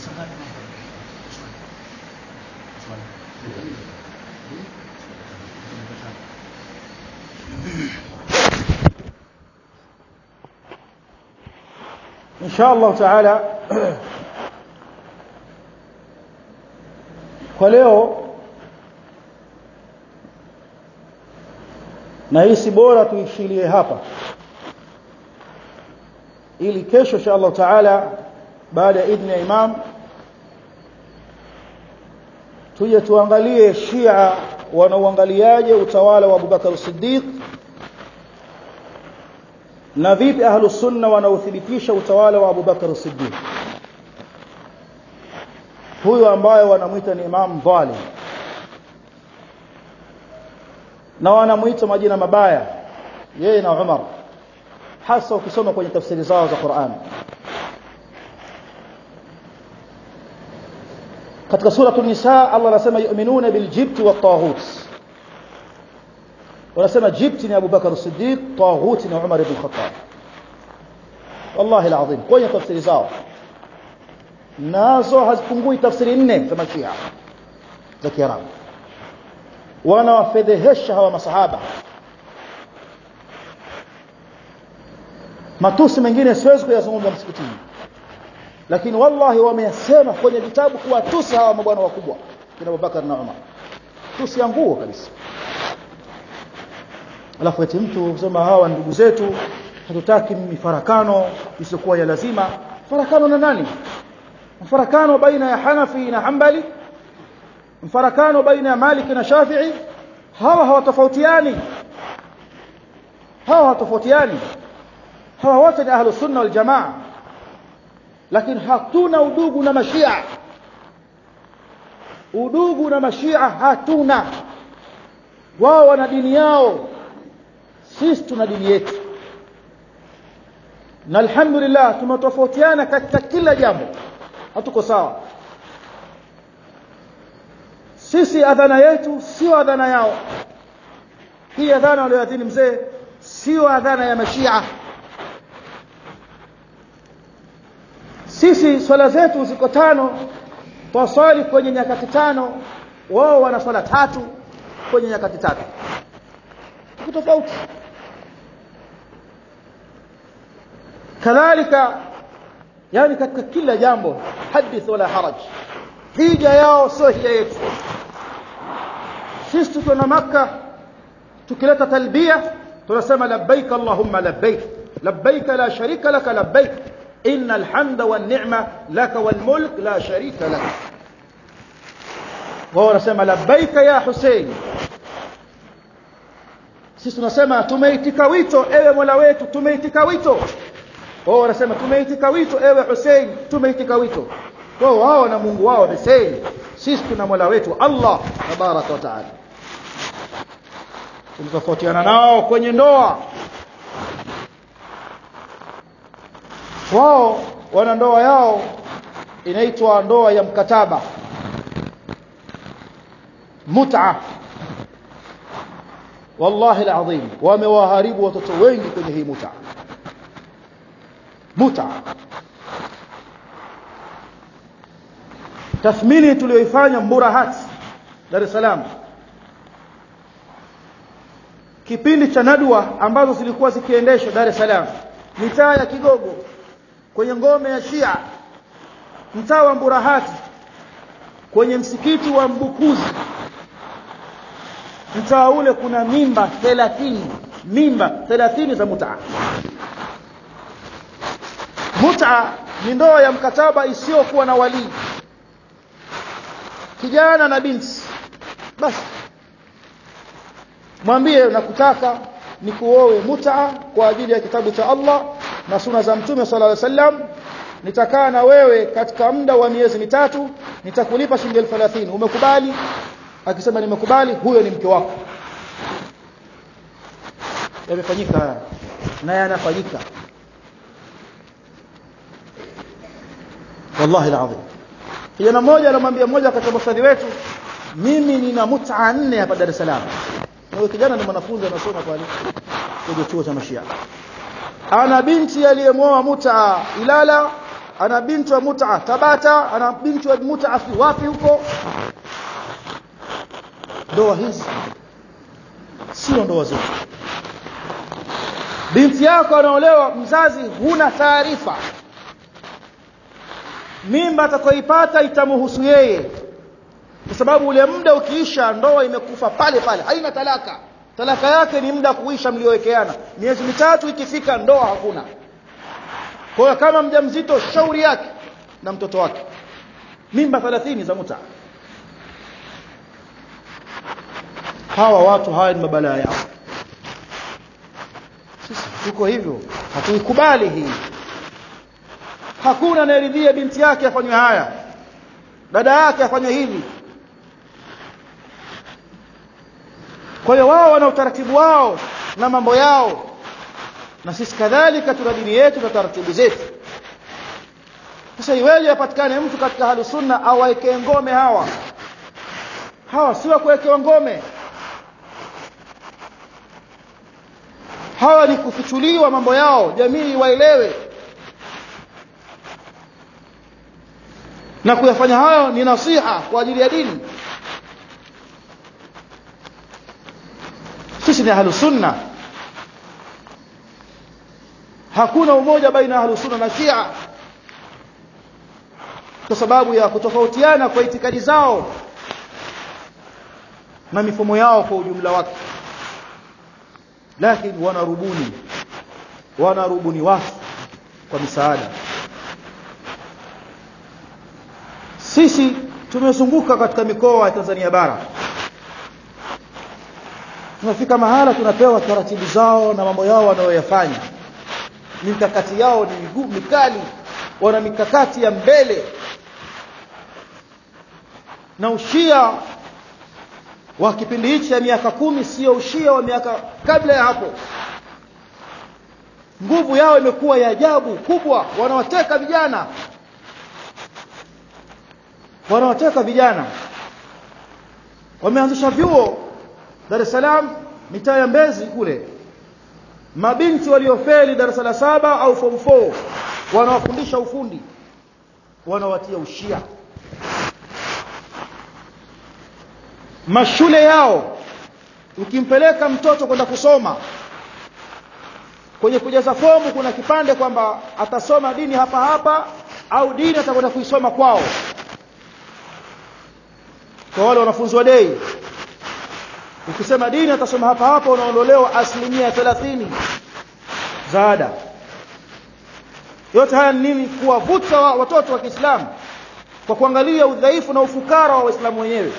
insha Allah taala kwa leo nahisi bora tuishilie hapa ili kesho insha Allah taala baada ya idhni ya imam tuje tuangalie Shia wanauangaliaje utawala wa Abubakar Siddiq na vipi ahlus sunna wanaothibitisha utawala wa Abubakar Siddiq huyo ambaye wanamuita ni imam dhalim na wanamuita majina mabaya yeye na Umar hasa ukisoma kwenye tafsiri zao za Qur'an katika sura an-nisa Allah anasema yu'minuna bil jibt wat taghut wanasema jibt ni Abu Bakar as-Siddiq taghut ni Umar ibn Khattab wallahi alazim kwenye tafsiri zao nazo hazipungui tafsiri nne za mashia za Kiarabu wanawafedhehesha hawa masahaba matusi mengine siwezi kuyazungumza msikitini lakini wallahi wameyasema kwenye vitabu kuwatusi hawa mabwana wakubwa kina Abubakar na Umar tusi ya nguo kabisa alafu eti mtu kusema hawa ndugu zetu hatutaki mifarakano isiyokuwa ya lazima farakano na nani mfarakano baina ya Hanafi na Hanbali mfarakano baina ya Malik na Shafi'i hawa hawatofautiani hawa hawatofautiani hawa wote ni ahlus sunna wal jamaa lakini hatuna udugu na mashia udugu na mashia hatuna wao wana dini yao sisi tuna dini yetu na alhamdulillah tumetofautiana katika kila jambo hatuko sawa sisi adhana yetu sio adhana yao hii adhana aliyoadhini mzee sio adhana ya mashia sisi swala zetu ziko tano twaswali kwenye nyakati tano wao wana swala tatu kwenye nyakati tatu tofauti kadhalika yani katika kila jambo hadith wala haraj hija yao sio hija yetu sisi tuko na maka tukileta talbia tunasema labbaik allahumma labbaik labbaik la sharika laka labbaik إن الحمد والنعمة لك والملك لا شريك لك وهو نسمى لبيك يا حسين sisi tunasema tumeitika wito ewe Mola wetu tumeitika wito wao wanasema tumeitika wito ewe Hussein tumeitika wito wao wao na Mungu wao Hussein sisi tuna Mola wetu Allah tabaraka wa taala tulitofautiana nao kwenye ndoa wao wana ndoa yao inaitwa ndoa ya mkataba mut'a wallahi alazim wamewaharibu watoto wengi kwenye hii mut'a mut'a tathmini tuliyoifanya Murahat Dar es Salaam kipindi cha nadwa ambazo zilikuwa zikiendeshwa Dar es Salaam mitaa ya Kigogo kwenye ngome ya Shia mtaa wa Mburahati kwenye msikiti wa Mbukuzi mtaa ule kuna mimba 30 mimba 30 za mutaa mutaa ni ndoa ya mkataba isiyokuwa na walii kijana na binti basi mwambie nakutaka nikuoe mutaa kwa ajili ya kitabu cha Allah na suna za mtume sallallahu alaihi wasallam nitakaa na wewe katika muda wa miezi mitatu nitakulipa shilingi 30 umekubali akisema nimekubali huyo ni mke wako yamefanyika na yanafanyika wallahi alazim kijana mmoja anamwambia mmoja katika mafadhi wetu mimi nina mut'a nne hapa Dar es Salaam huyo kijana ni mwanafunzi anasoma pale kwenye chuo cha mashia ana binti aliyemwoa muta Ilala ana binti wa mut'a Tabata ana binti wa mut'a fi wapi huko ndoa hizi sio ndoa zetu binti yako anaolewa mzazi huna taarifa mimba atakayoipata itamhusu yeye kwa sababu ule muda ukiisha ndoa imekufa pale pale haina talaka talaka yake ni muda kuisha mliowekeana miezi mitatu ikifika ndoa hakuna kwa hiyo kama mjamzito shauri yake na mtoto wake mimba 30 za muta hawa watu hawa ni mabalaa yao sisi tuko hivyo hatuikubali hii hakuna anayeridhia binti yake afanywe haya dada yake afanywe hivi kwa hiyo wao wana utaratibu wao na mambo yao na sisi kadhalika tuna dini yetu na taratibu zetu sasa iweje apatikane mtu katika hali sunna awaekee ngome hawa hawa si wa kuwekewa ngome hawa ni kufichuliwa mambo yao jamii waelewe na kuyafanya hayo ni nasiha kwa ajili ya dini sisi ni ahlu sunna hakuna umoja baina ya ahlu sunna na shia kwa sababu ya kutofautiana kwa itikadi zao na mifumo yao kwa ujumla wake lakini wanarubuni wanarubuni watu kwa misaada sisi tumezunguka katika mikoa ya Tanzania bara tunafika mahala tunapewa taratibu zao na mambo yao wanayoyafanya mikakati yao ni miguu mikali wana mikakati ya mbele na ushia wa kipindi hichi cha miaka kumi sio ushia wa miaka kabla ya hapo nguvu yao imekuwa ya ajabu kubwa wanawateka vijana wanawateka vijana wameanzisha vyuo Dar es Salaam mitaa ya Mbezi kule mabinti waliofeli darasa la saba au form 4 wanawafundisha ufundi wanawatia ushia mashule yao ukimpeleka mtoto kwenda kusoma kwenye kujaza fomu kuna kipande kwamba atasoma dini hapa hapa au dini atakwenda kuisoma kwao kwa wale wanafunzi wa dei ukisema dini atasoma hapa hapa unaondolewa asilimia 30 za ada yote haya ni nini kuwavuta wa, watoto wa Kiislamu kwa kuangalia udhaifu na ufukara wa Waislamu wenyewe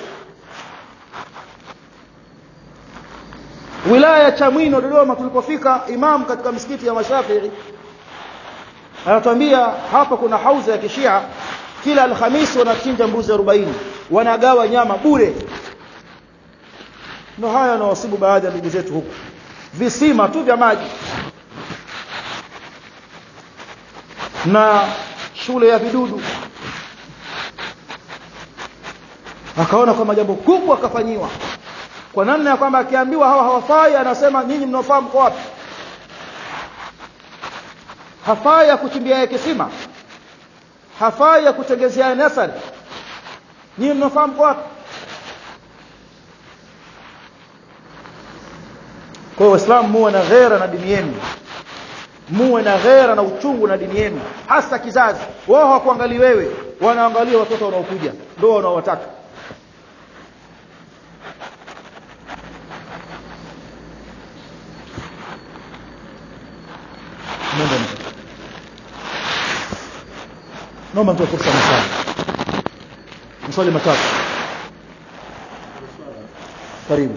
wilaya ya Chamwino Dodoma tulipofika imam katika msikiti ya Mashafii anatuambia hapa kuna hauza ya kishia kila alhamisi wanachinja mbuzi 40 wanagawa nyama bure ndio haya yanawasibu baadhi ya ndugu zetu huku visima tu vya maji na shule ya vidudu akaona kwamba jambo kubwa akafanyiwa kwa namna ya kwamba akiambiwa hawa hawafai anasema nyinyi mnaofahamu kwa wapi hafai ya kuchimbia ya kisima hafai ya kutengezea nasari nyinyi mnaofahamu kwa wapi kwa hiyo waislamu muwe na ghera na dini yenu muwe na ghera na uchungu na dini yenu hasa kizazi wao hawakuangalia wewe wanaangalia watoto wanaokuja ndio wanaowataka Mungu mzuri. Naomba nitoe fursa maswali. Maswali matatu. Karibu.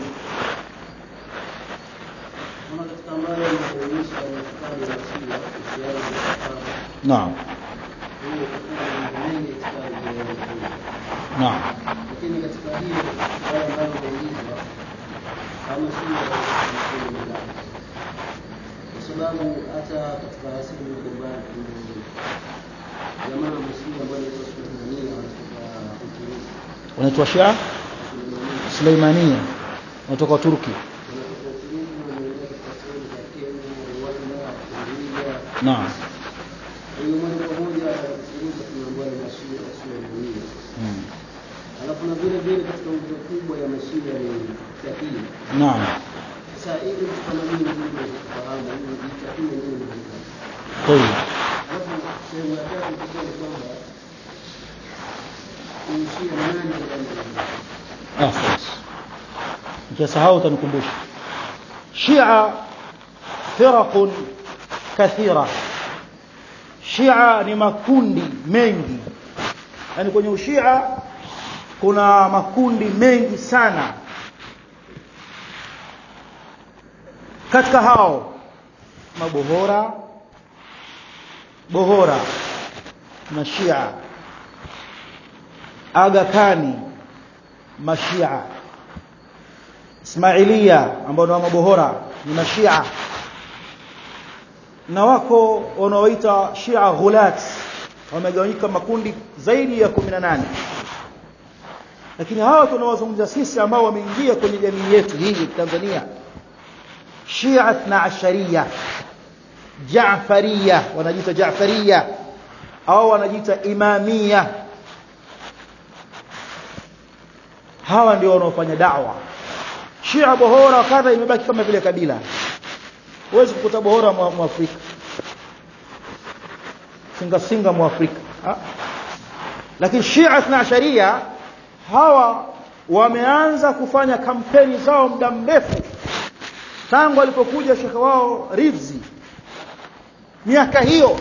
Kuna katika ambayo inaonyesha itikadi ya Shia kuhusiana na kufara. Naam. Hiyo kufara ni mambo mengi itikadi ya Waislamu. Naam. Lakini katika hiyo wale ambao wameulizwa kama Shia wanakuwa ni nani? Kwa sababu hata katika siku mbalimbali kuna jamaa mshia ambao anaitwa Sulemania wanatoka Uturuki. Unaitwa Shia Sulemania Suleimania. Unatoka Turki. wanatoka Uturuki wanaenda katika sehemu za Kenya, Rwanda, Tanzania Naam. Kwa hiyo moja kwa moja nguzo tunaambiwa ni mashia Suleimania. mm. Alafu na vile vile katika nguzo kubwa ya mashia ni takia. naam Sasa ili mtu kama mimi ndio kufahamu hii takia ndio ni nini. طيب Alafu sehemu ya tatu kusema kwamba ushia ni nani ndani ya ahsant nikisahau utanikumbusha shia firaqun kathira shia ni makundi mengi yani kwenye ushia kuna makundi mengi sana katika hao mabohora bohora na shia aga kani mashia ismailia ambao ni wa mabohora ni mashia na wako wanaoita shia ghulat wamegawanyika makundi zaidi ya 18 lakini hawa tunawazungumza sisi ambao wameingia kwenye jamii yetu hii ya Tanzania shia 12 Jaafariya wanajiita Jaafariya au wanajiita Imamia hawa ndio wanaofanya da'wa Shia bohora kadha imebaki kama vile kabila huwezi kukuta bohora mwa, mwa Afrika singa singa mwa Afrika ha? lakini Shia na sharia hawa wameanza kufanya kampeni zao muda mrefu tangu alipokuja shekhe wao Rizzi miaka hiyo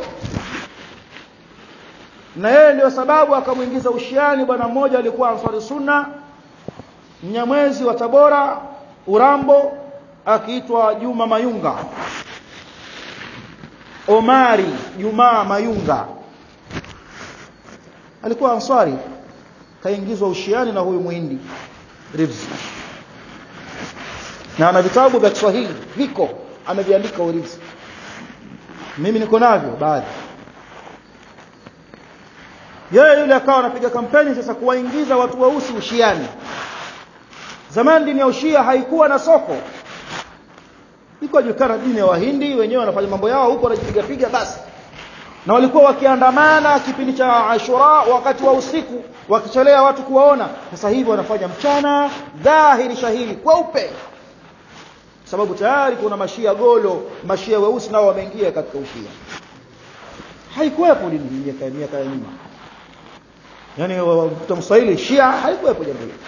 na yeye ndio sababu akamwingiza ushiani bwana mmoja alikuwa ansari sunna mnyamwezi wa Tabora Urambo akiitwa Juma Mayunga Omari Juma Mayunga alikuwa ansari kaingizwa ushiani na huyu muhindi Rivzi na ana vitabu vya Kiswahili viko ameviandika Rivzi mimi niko navyo baadhi yeye yule akawa anapiga kampeni sasa kuwaingiza watu weusi ushiani zamani dini ya ushia haikuwa na soko iko julikana dini ya wahindi wenyewe wanafanya mambo yao huko wanajipiga piga basi na walikuwa wakiandamana kipindi cha Ashura wakati wa usiku wakichelea watu kuwaona sasa hivi wanafanya mchana dhahiri shahiri kweupe sababu tayari kuna mashia golo mashia weusi nao wameingia katika ushia haikuwepo dini miaka miaka ya nyuma yani mswahili shia haikuwepo jambo hilo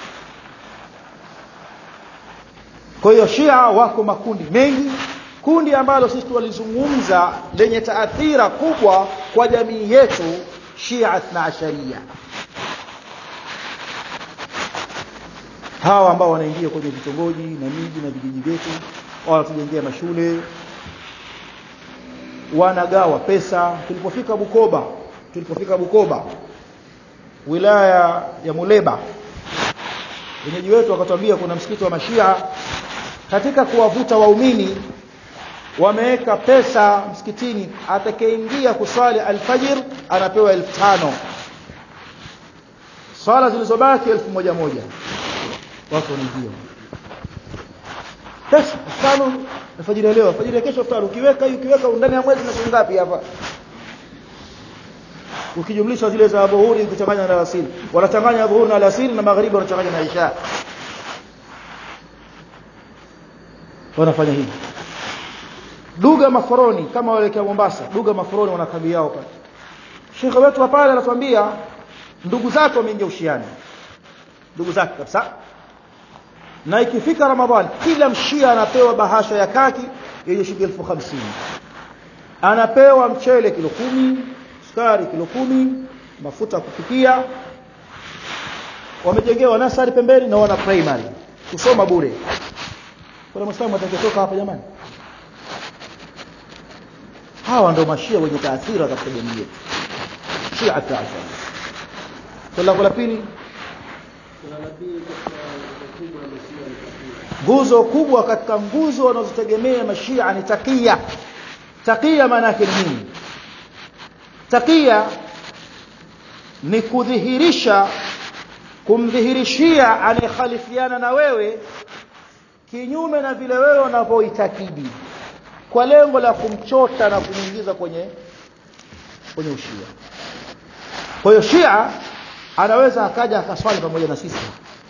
kwa hiyo shia wako makundi mengi kundi ambalo sisi tulizungumza lenye taathira kubwa kwa jamii yetu shia na asharia hawa ambao wanaingia kwenye vitongoji na miji na vijiji vyetu wanatujengea mashule wanagawa pesa tulipofika Bukoba tulipofika Bukoba wilaya ya Muleba wenyeji wetu wakatuambia kuna msikiti wa mashia katika kuwavuta waumini wameweka pesa msikitini atakayeingia kuswali alfajir anapewa elfu tano swala zilizobaki elfu moja moja watu wanaingia pesa tano alfajiri leo alfajiri kesho elfu ukiweka hii ukiweka ndani ya mwezi na shilingi ngapi hapa ukijumlisha zile za dhuhuri ukichanganya na alasiri wanachanganya dhuhuri na alasiri na magharibi wanachanganya na isha wanafanya hivi duga maforoni kama waelekea Mombasa duga maforoni wana kambi yao pale Sheikh wetu wa pale anatuambia ndugu zake wameingia ushiani ndugu zake kabisa na ikifika Ramadhani kila mshia anapewa bahasha ya kaki yenye shilingi elfu hamsini anapewa mchele kilo kumi sukari kilo kumi mafuta kupikia wamejengewa nasari pembeni na wana primary kusoma bure kuna mwislamu atakayetoka hapa jamani hawa ndio mashia wenye taathira katika jamii yetu shia taashara swali la pili nguzo kubwa katika nguzo wanazotegemea mashia ni takia takia maana yake ni nini takia ni kudhihirisha kumdhihirishia anayekhalifiana na wewe kinyume na vile wewe unavyoitakidi kwa lengo la kumchota na kumuingiza kwenye kwenye ushia kwa hiyo Shia anaweza akaja akaswali pamoja na sisi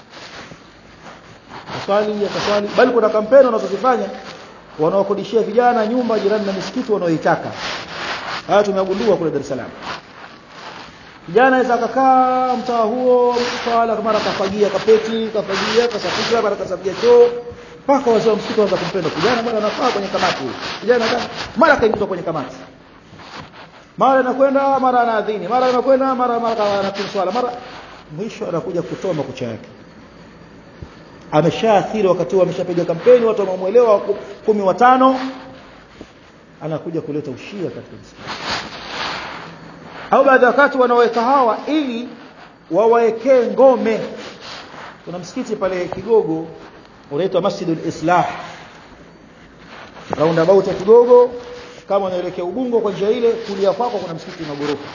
akaswali akaswali bali kuna kampeni wanazozifanya wanaokodishia vijana nyumba jirani na misikiti wanaoitaka haya tumegundua kule Dar es Salaam kijana anaweza akakaa mtaa huo swala mara kafagia kapeti kafagia kasafisha mara kasafia choo mpaka wazee wa msikiti waanza kumpenda kijana bwana anafaa kwenye kamati huyo kijana mara kaingizwa kwenye kamati mara anakwenda mara anaadhini mara anakwenda mara mara anapiga swala mara mwisho anakuja kutoa makucha yake ameshaathiri wakati huo ameshapiga kampeni watu wamemuelewa kumi watano anakuja kuleta ushia katika msikiti au baadhi ya wakati wanaweka hawa ili wawaekee ngome kuna msikiti pale Kigogo unaitwa Masjidul Islah roundabout ya Kigogo kama unaelekea Ubungo kwa njia ile kulia kwako kuna msikiti na ghorofa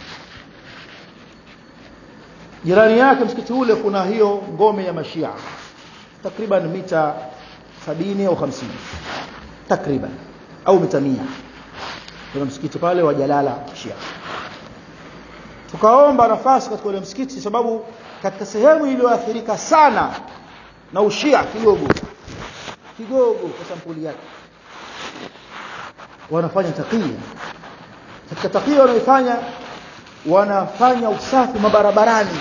jirani yake msikiti ule kuna hiyo ngome ya mashia takriban mita sabini au hamsini takriban au mita mia kuna msikiti pale wa Jalala Shia tukaomba nafasi katika ule msikiti sababu katika sehemu iliyoathirika sana na ushia kigogo kigogo kwa sampuli yake wanafanya takia katika takia wanaifanya wanafanya usafi mabarabarani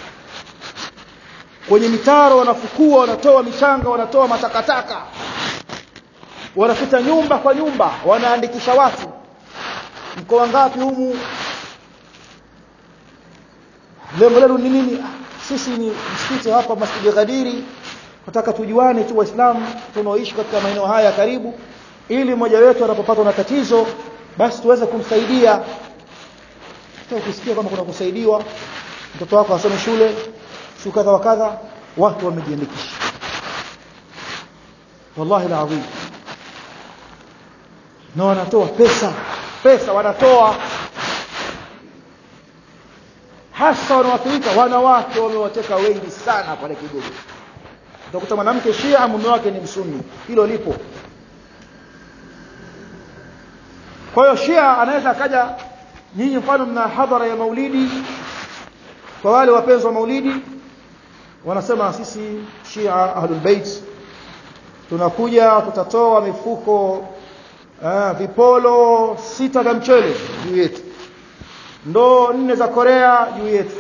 kwenye mitaro wanafukua wanatoa michanga wanatoa matakataka wanapita nyumba kwa nyumba wanaandikisha watu mko wangapi humu lengo lenu ni nini sisi ni msikiti hapa Masjid Ghadiri nataka tujuane tu waislamu tunaoishi katika maeneo haya karibu ili mmoja wetu anapopatwa na tatizo basi tuweze kumsaidia hata ukisikia kama kuna kusaidiwa mtoto wako asome shule si kadha wa kadha watu wamejiandikisha wallahi alazim na wanatoa pesa pesa wanatoa hasa wanawathirika wanawake wamewateka wengi sana pale Kigogo utakuta mwanamke Shia mume wake ni msuni hilo lipo kwa hiyo Shia anaweza akaja nyinyi mfano mna hadhara ya maulidi kwa wale wapenzi wa maulidi wanasema sisi Shia ahlul bait tunakuja tutatoa mifuko uh, vipolo sita vya mchele juu yetu ndoo nne za Korea juu yetu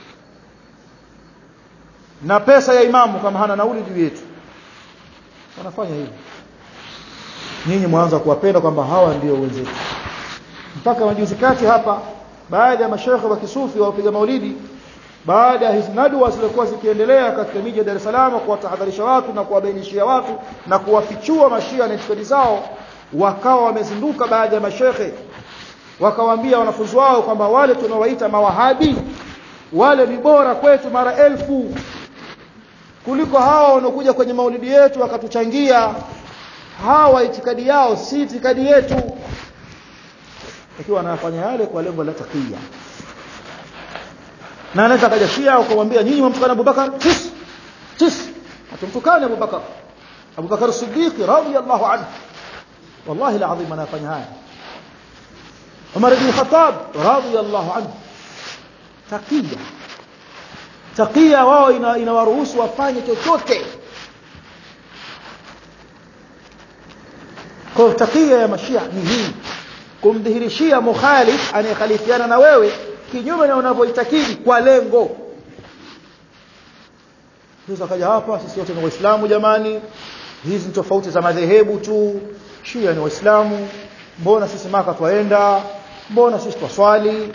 na pesa ya imamu kama hana nauli juu yetu wanafanya hivyo nyinyi mwanza kuwapenda kwamba hawa ndio wenzetu mpaka majuzi kati hapa baadhi ya mashaikh wa kisufi wapiga maulidi baada ya hizi nadwa zilizokuwa zikiendelea katika miji ya Dar es Salaam kuwatahadharisha watu na kuwabainishia watu na kuwafichua mashia na itikadi zao wakawa wamezinduka baadhi ya mashekhe wakawaambia wanafunzi wao kwamba wale tunawaita mawahabi wale ni bora kwetu mara elfu kuliko hawa wanaokuja kwenye maulidi yetu wakatuchangia hawa itikadi yao si itikadi yetu ikiwa anafanya yale kwa lengo la takia na anaweza kaja Shia ukamwambia nyinyi mumtukana Abubakar tis tis atumtukane Abubakar Abubakar Siddiq radhiyallahu anhu wallahi alazim anafanya haya Umar ibn Khattab radhiyallahu anhu takia takia wao inawaruhusu wafanye chochote kwa takia ya mashia ni hii kumdhihirishia mukhalif anayekhalifiana na wewe kinyume na unavyoitakidi kwa lengo sasa kaja hapa sisi wote ni waislamu jamani hizi ni tofauti za madhehebu tu shia ni waislamu mbona sisi maka twaenda mbona sisi twaswali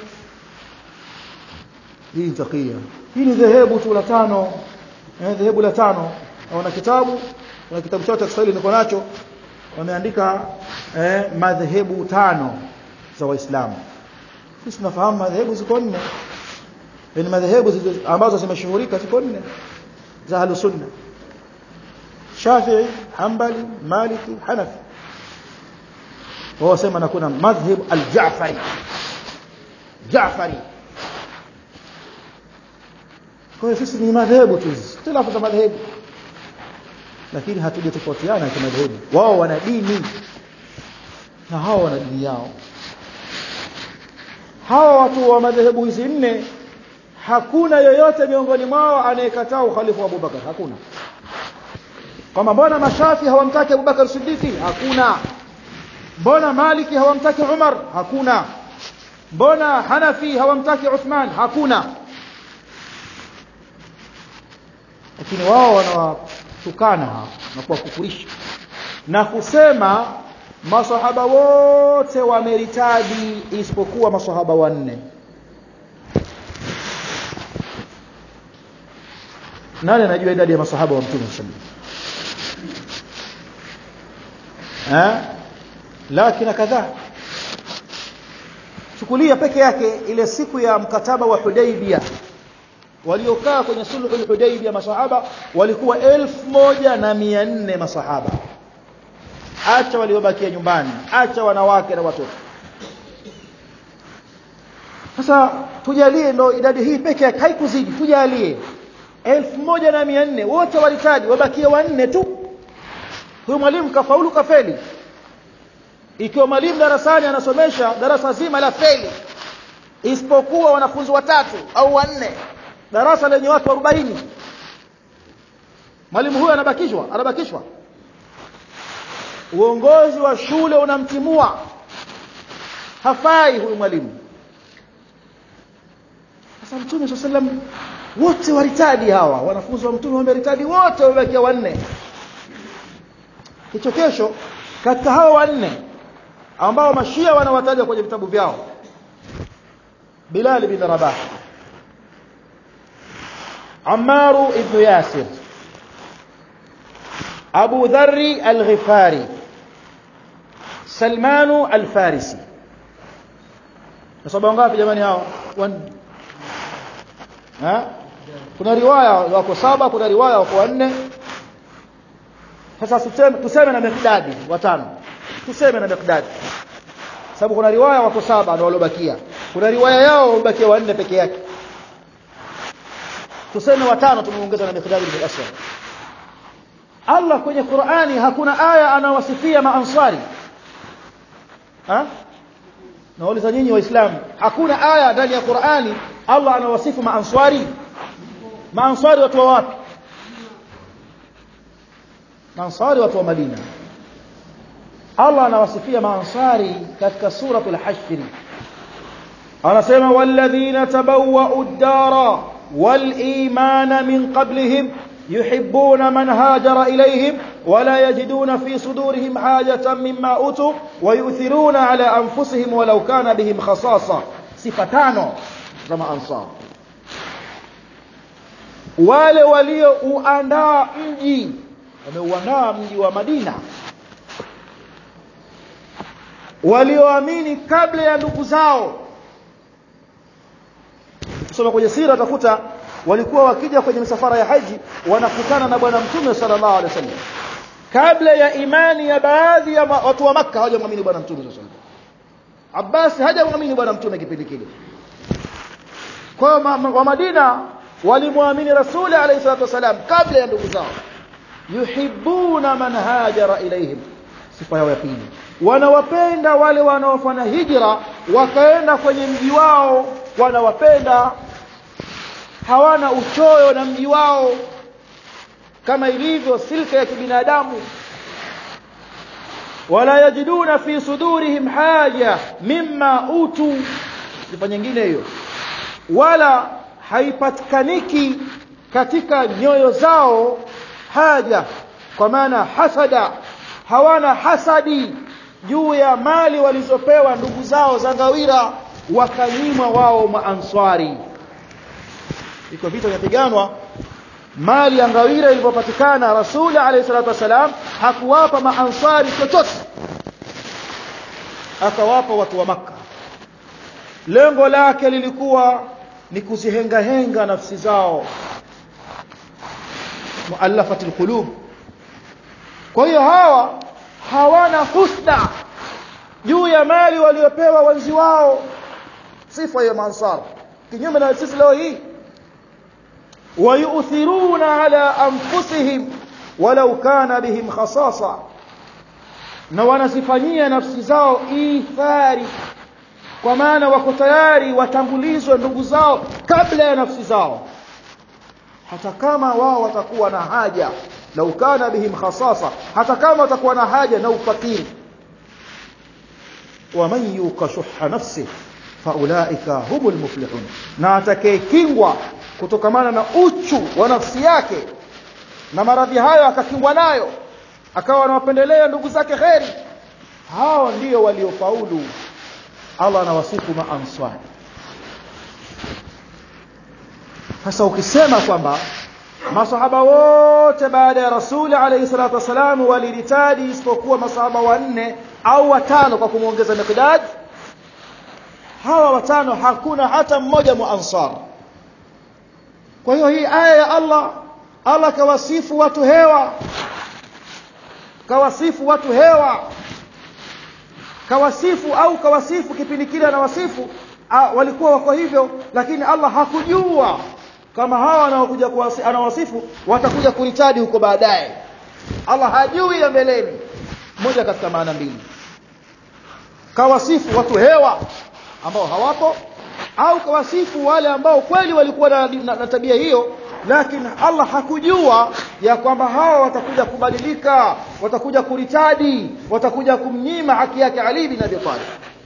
hii ni takia hii ni dhehebu tu la tano eh dhehebu la tano wana kitabu na kitabu chao cha Kiswahili niko nacho wameandika eh, madhehebu tano za waislamu sisi tunafahamu madhehebu ziko nne ni madhehebu ambazo zimeshuhurika ziko nne za ahlus sunna Shafi'i Hanbali Maliki Hanafi wao sema na kuna madhhab al-Ja'fari Ja'fari kwa hiyo sisi ni madhehebu tu tilafu za madhehebu lakini hatujatofautiana kwa madhehebu wao wana dini na hao wana dini yao hawa watu wa madhehebu hizi nne hakuna yoyote miongoni mwao anayekataa ukhalifa wa Abubakar hakuna kwamba mbona mashafi hawamtaki Abubakar Siddiqi hakuna mbona Maliki hawamtaki Umar hakuna mbona Hanafi hawamtaki Uthman hakuna lakini wao wanawatukana na kuwakufurisha na kusema masahaba wote wameritadi isipokuwa masahaba wanne nani anajua idadi ya masahaba wa mtume sallallahu alaihi lakini kadhaa chukulia peke yake ile siku ya mkataba wa Hudaybiyah waliokaa kwenye sulhu Hudaybiyah masahaba walikuwa elfu moja na mia nne masahaba acha waliobakia nyumbani acha wanawake na watoto sasa tujalie ndo idadi hii peke yake haikuzidi tujalie elfu moja na mia nne wote walitaji wabakia wanne tu huyu mwalimu kafaulu kafeli ikiwa mwalimu darasani anasomesha darasa zima la feli isipokuwa wanafunzi watatu au wanne darasa lenye watu 40 mwalimu huyo anabakishwa anabakishwa uongozi wa shule unamtimua hafai huyu mwalimu sasa mtume sallam wote waritadi hawa wanafunzi wa mtume wameritadi wote wamebakia wanne hicho kesho katika hao wanne ambao mashia wanawataja kwenye vitabu vyao Bilal bin Rabah Ammar ibn Yasir Abu Dharr al-Ghifari Salman al-Farisi Nasaba ngapi jamani hao ha kuna riwaya wako saba kuna riwaya wako wanne sasa tuseme tuseme na Miqdadi watano tuseme na Miqdadi sababu kuna riwaya wako saba ndio waliobakia kuna riwaya yao wamebakia wanne peke yake tuseme watano tumeongeza na Miqdadi bin Aswad Allah kwenye Qur'ani hakuna aya anawasifia maansari ha nauliza nyinyi waislamu hakuna aya ndani ya Qur'ani Allah anawasifu maansari maansari watu wa wapi maansari watu wa Madina Allah anawasifia maansari katika suratul hashr anasema walladhina tabawwa'u ad-dara wal imana min qablihim يحبون من هاجر إليهم ولا يجدون في صدورهم حاجة مما أوتوا ويؤثرون على أنفسهم ولو كان بهم خصاصة صفتان كما أنصار wale waliouandaa mji wameuandaa mji wa Madina walioamini kabla ya ndugu zao kusoma kwenye sira utakuta walikuwa wakija kwenye misafara ya haji wanakutana na bwana mtume sallallahu alaihi wasallam kabla ya imani ya baadhi ya watu wa maka hawajamwamini bwana mtume sallallahu alaihi wasallam Abbas hajamwamini bwana mtume kipindi kile kwa wa Madina walimwamini rasuli alayhi salatu wasalam kabla ya ndugu zao yuhibbuna man hajara ilaihim sifa yao ya pili wanawapenda wale wanaofanya hijra wakaenda kwenye mji wao wanawapenda hawana uchoyo na mji wao kama ilivyo silka ya kibinadamu wala yajiduna fi sudurihim haja mimma utu sifa nyingine hiyo wala haipatikaniki katika nyoyo zao haja kwa maana hasada hawana hasadi juu ya mali walizopewa ndugu zao za ngawira wakanyimwa wao maanswari iko vita vinapiganwa mali ya ngawira ilipopatikana rasuli alayhi salatu wasalam hakuwapa maansari chochote akawapa watu wa maka lengo lake lilikuwa ni kuzihengahenga nafsi zao muallafati alqulub kwa hiyo hawa hawana husda juu ya mali waliopewa wenzi wao sifa ya mansar kinyume na sisi leo hii ويؤثرون على أنفسهم ولو كان بهم خصاصة na wanazifanyia nafsi zao ithari kwa maana wako tayari watangulizwe ndugu zao kabla ya nafsi zao hata kama wao watakuwa na haja lau kana bihim khasasa hata kama watakuwa na haja na ufakiri waman yuqa shuha nafsi faulaika humul muflihun na atakayekingwa kutokamana na uchu wa nafsi yake na maradhi hayo akakingwa nayo akawa anawapendelea ndugu zake kheri hao ndio waliofaulu Allah anawasifu maanswari sasa ukisema kwamba masahaba wote baada ya rasuli alayhi salatu wasalam walilitadi isipokuwa masahaba wanne au watano kwa kumwongeza miqdad hawa watano hakuna hata mmoja muansar kwa hiyo hii aya ya Allah Allah kawasifu watu hewa kawasifu watu hewa kawasifu au kawasifu kipindi kile anawasifu walikuwa wako hivyo lakini Allah hakujua kama hawa wanaokuja anawasifu watakuja kuritadi huko baadaye Allah hajui ya mbeleni moja katika maana mbili kawasifu watu hewa ambao hawapo au kawasifu wale ambao kweli walikuwa na, na, na tabia hiyo lakini Allah hakujua ya kwamba hawa watakuja kubadilika watakuja kuritadi watakuja kumnyima haki yake Ali bin Abi Talib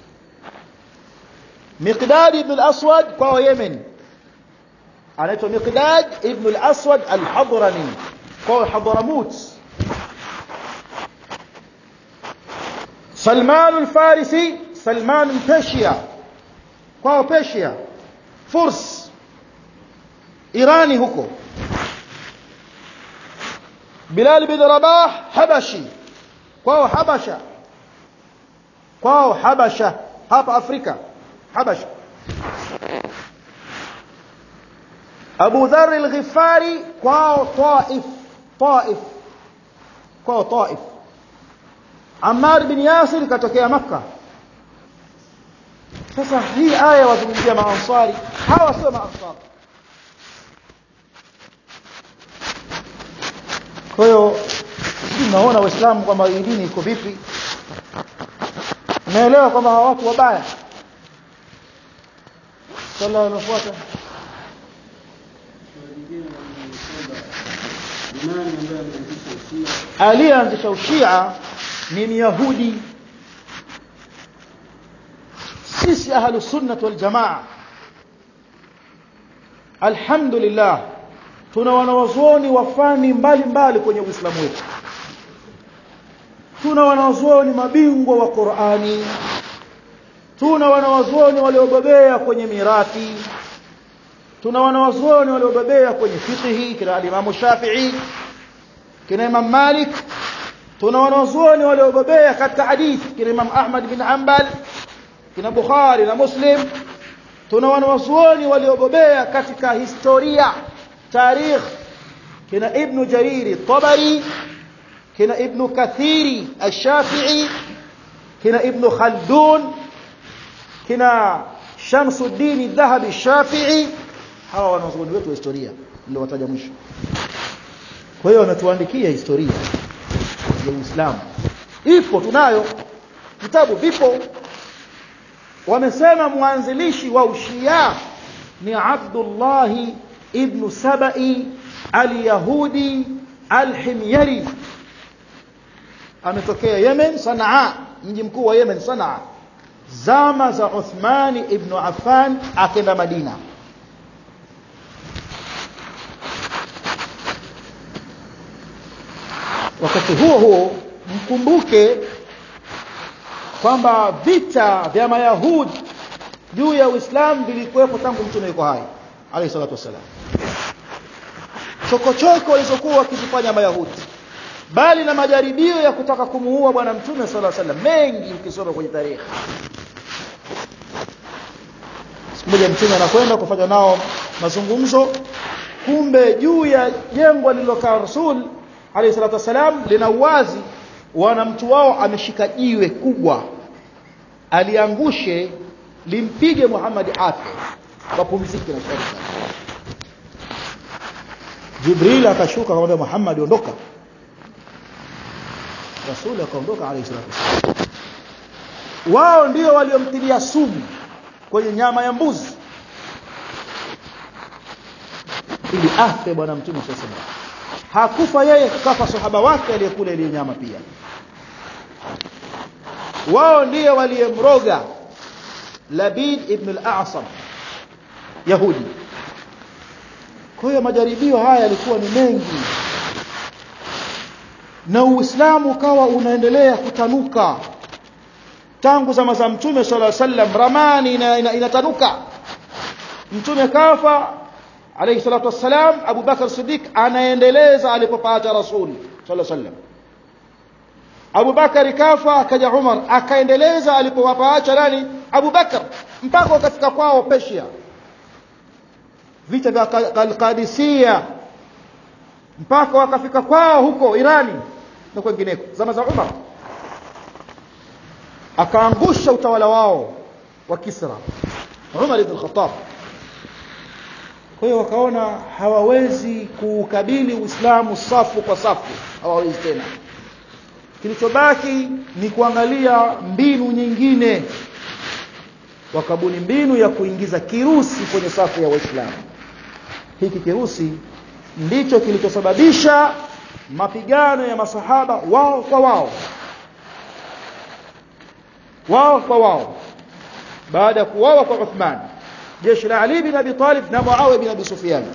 Miqdad ibn al-Aswad kwa Yemen anaitwa Miqdad ibn al-Aswad al-Hadrami kwa Hadramut Salman al-Farisi Salman Persia kwa Persia Furs Irani huko Bilal bin Rabah Habashi kwao Habasha kwao Habasha hapa Afrika Habasha Abu Dharr al-Ghifari kwao Taif Taif kwao Taif Ammar bin Yasir katokea Makka sasa hii aya wazungumzia maansari hawa sio maansari kwa hiyo tunaona waislamu kwamba hii dini iko vipi naelewa kwamba hawa watu wabaya swala linalofuata aliyeanzisha ushia ni myahudi sisi ahlu sunnah wal jamaa alhamdulillah tuna wanawazuoni wafani mbalimbali kwenye uislamu wetu tuna wanawazuoni mabingwa wa Qur'ani tuna wanawazuoni waliobobea kwenye mirathi tuna wanawazuoni waliobobea kwenye fiqhi kina al-Imam Shafi'i kina Imam Malik tuna wanawazuoni waliobobea katika hadithi kina Imam Ahmad bin Hanbal kina Bukhari na Muslim tuna wanawazuoni waliobobea katika historia tarikh kina Ibn Jarir Tabari kina Ibn Kathiri Ash-Shafi'i kina Ibn Khaldun kina Shamsuddin Dhahabi Shafi'i hawa wanazuoni wetu wa historia ndio wataja mwisho kwa hiyo wanatuandikia historia ya Uislamu ipo tunayo vitabu vipo wamesema mwanzilishi wa ushia ni Abdullah ibn Sabai al-Yahudi al-Himyari ametokea Yemen Sanaa mji mkuu wa Yemen Sanaa zama za Uthmani ibn Affan akenda Madina wakati huo huo mkumbuke kwamba vita vya mayahudi juu ya Uislamu vilikuwepo tangu mtume yuko hai alayhi salatu wasalam chokochoko walizokuwa wakizifanya mayahudi bali na majaribio ya kutaka kumuua bwana mtume sallallahu alaihi wasallam mengi ukisoma kwenye tarehe siku moja mtume anakwenda kufanya nao mazungumzo kumbe juu ya jengo lililokaa rasul alayhi salatu wasalam lina uwazi wana mtu wao ameshika jiwe kubwa aliangushe limpige Muhammad afe wapumzike na shari Jibril akashuka akamwambia Muhammad ondoka Rasul akaondoka alayhi salatu wasallam wao ndio waliomtilia sumu kwenye nyama ya mbuzi ili afe bwana mtume sallallahu alaihi wasallam hakufa yeye kafa sahaba wake aliyekula ile nyama pia wao ndiye waliyemroga Labid ibn al-A'sam Yahudi kwa hiyo majaribio haya yalikuwa ni mengi na Uislamu ukawa unaendelea kutanuka tangu zama za Mtume sallallahu alaihi wasallam ramani inatanuka ina, ina Mtume kafa alayhi salatu wassalam Abu Bakar Siddiq anaendeleza alipopata Rasul sallallahu alaihi wasallam Abu Bakar kafa akaja Umar akaendeleza alipowapaacha nani Abu Bakar mpaka wakafika kwao Persia vita vya Qadisiyya mpaka wakafika kwao huko Irani na kwengineko zama za Umar akaangusha utawala wao wa Kisra Umar ibn Khattab kwa hiyo wakaona hawawezi kuukabili Uislamu safu kwa safu hawawezi tena kilichobaki ni kuangalia mbinu nyingine wakabuni mbinu ya kuingiza kirusi kwenye safu ya Waislamu hiki kirusi ndicho kilichosababisha mapigano ya masahaba wao kwa wao wao kwa wao baada ya kuwawa kwa Uthman jeshi la Ali bin Abi Talib na Muawiya bin Abi Sufyan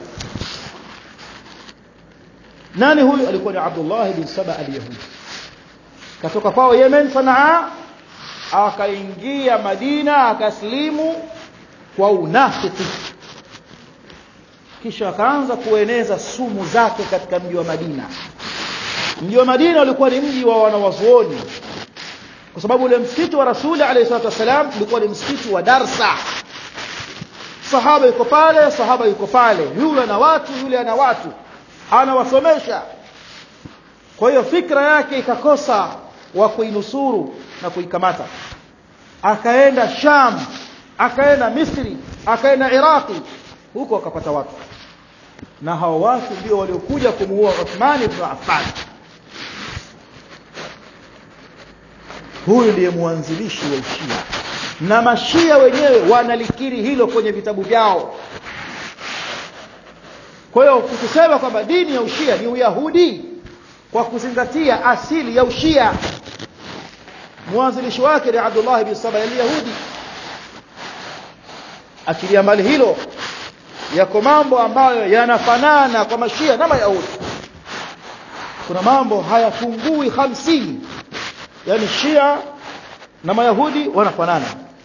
nani huyu alikuwa ni Abdullah bin Saba al-Yahudi katoka kwao Yemen Sanaa akaingia Madina akaslimu kwa unafiki kisha akaanza kueneza sumu zake katika mji wa Madina mji wa Madina ulikuwa ni mji wa wanawazuoni kwa sababu ule msikiti wa Rasuli alayhi salatu wasalam ulikuwa ni msikiti wa darsa sahaba yuko pale sahaba yuko pale yule ana watu yule ana watu anawasomesha kwa hiyo fikra yake ikakosa wa kuinusuru na kuikamata akaenda Sham akaenda Misri akaenda Iraqi huko akapata watu na hao watu ndio waliokuja kumuua Uthman ibn Affan huyu ndiye mwanzilishi wa Ushia na mashia wenyewe wanalikiri hilo kwenye vitabu vyao kwa hiyo kusema kwamba dini ya Ushia ni Uyahudi kwa kuzingatia asili ya Ushia mwanzilishi wake ni Abdullah bin Saba al-Yahudi achilia mbali hilo yako mambo ambayo yanafanana kwa mashia na mayahudi kuna mambo hayapungui hamsini yani shia na mayahudi wanafanana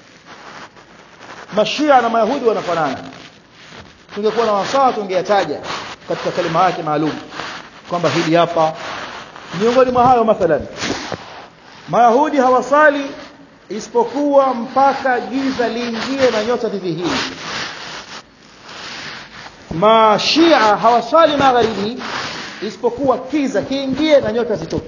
mashia na mayahudi wanafanana tungekuwa na wasaa tungeyataja katika kalima yake maalum kwamba hili hapa miongoni mwa hayo mathalan mayahudi hawasali isipokuwa mpaka giza liingie na nyota zidhihiri mashia hawaswali magharibi isipokuwa kiza kiingie na nyota zitoke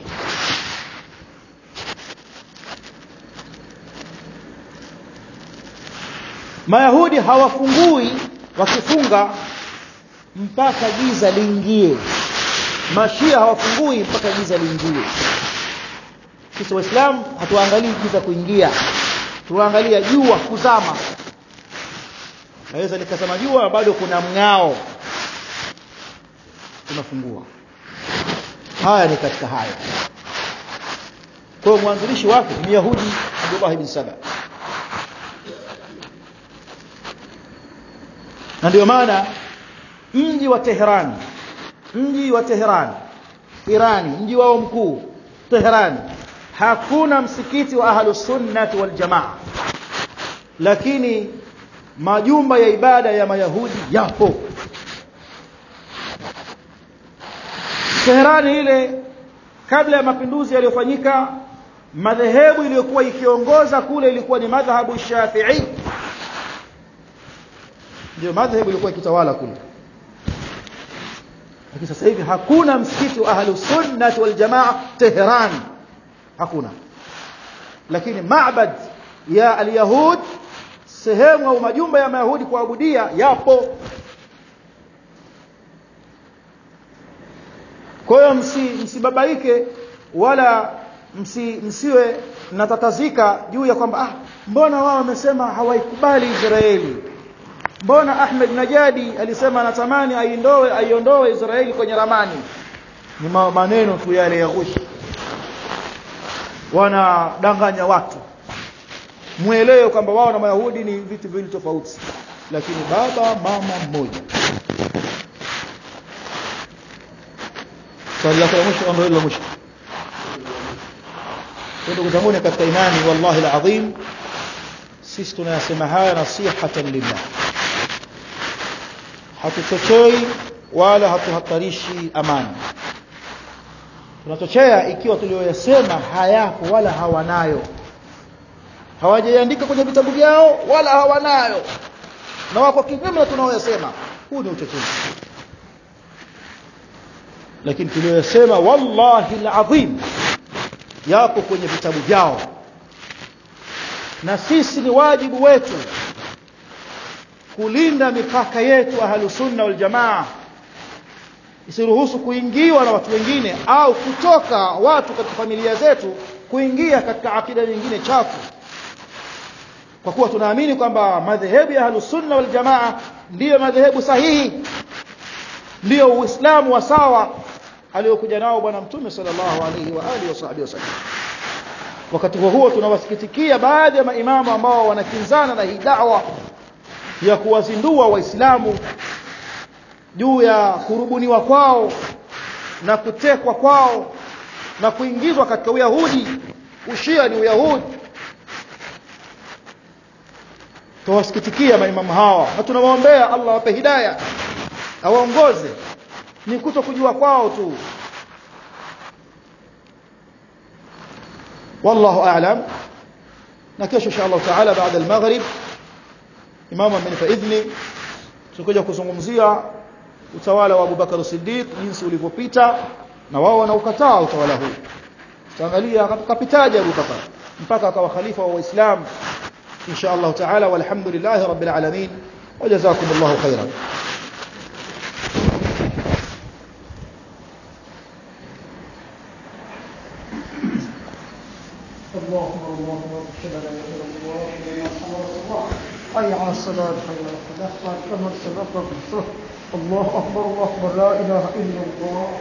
mayahudi hawafungui wakifunga mpaka giza liingie mashia hawafungui mpaka giza liingie sisi waislamu hatuangalii giza kuingia tuangalia jua kuzama naweza nikasema jua bado kuna mng'ao tunafungua haya ni katika haya kwa hiyo mwanzilishi wake ni Yahudi Abdullah ibn Saba na ndio maana mji wa Tehran mji wa Tehran Irani mji wao mkuu Tehran hakuna msikiti wa ahlus sunnah wal jamaa lakini majumba ya ibada ya mayahudi yapo Teherani ile kabla ya mapinduzi yaliyofanyika madhehebu iliyokuwa ikiongoza kule ilikuwa ni madhhabu Shafi'i ndio madhehebu ilikuwa ikitawala kule lakini sasa hivi hakuna msikiti wa ahlus sunnah wal jamaa Tehran hakuna lakini maabad ya alyahud sehemu au majumba ya mayahudi kuabudia yapo kwa hiyo msi, msibabaike wala msi, msiwe mnatatazika juu ya kwamba ah mbona wao wamesema hawaikubali Israeli mbona Ahmed Najadi alisema anatamani aiondoe aiondoe Israeli kwenye ramani ni maneno tu yale ya ghushi wanadanganya watu muelewe kwamba wao na Mayahudi ni vitu viwili tofauti lakini baba mama mmoja swali lako la mwisho ndio hilo la mwisho ndugu zangu katika imani wallahi alazim sisi tunayasema haya nasihatan lillah hatuchochei wala hatuhatarishi amani tunachochea ikiwa tulioyasema hayapo wala hawanayo hawajaiandika kwenye vitabu vyao wala hawanayo na wako kinyume na tunaoyasema huu ni uchochezi lakini tuliyosema wallahi alazim yapo kwenye vitabu vyao na sisi ni wajibu wetu kulinda mipaka yetu ahlusunna wal jamaa isiruhusu kuingiwa na watu wengine au kutoka watu katika familia zetu kuingia katika akida nyingine chafu kwa kuwa tunaamini kwamba madhehebu ya ahlusunna wal jamaa ndiyo madhehebu sahihi ndiyo uislamu wa sawa aliyokuja nao bwana mtume sallallahu alaihi wa alihi wasahbihi wasallam wakati huo huo tunawasikitikia baadhi ya maimamu ambao wanakinzana na hii da'wa ya kuwazindua waislamu juu ya kurubuniwa kwao na kutekwa kwao na kuingizwa katika uyahudi ushia ni uyahudi tuwasikitikia maimamu hawa na tunawaombea Allah awape hidayah awaongoze ni kuto kujua kwao tu wallahu a'lam na kesho insha Allah taala baada al-maghrib imam amenipa idhni tutakuja kuzungumzia utawala wa Abu Bakar Siddiq jinsi ulivyopita na wao wanaukataa utawala huu tutaangalia kapitaje Abu Bakar mpaka akawa khalifa wa Waislamu insha Allah taala walhamdulillah rabbil alamin wajazakumullahu khairan الله اكبر الله اكبر اشهد ان لا اله الا الله واشهد ان محمدا رسول الله حي على الصلاه حي على الفلاح قد كمل سبقك الله اكبر الله اكبر لا اله الا الله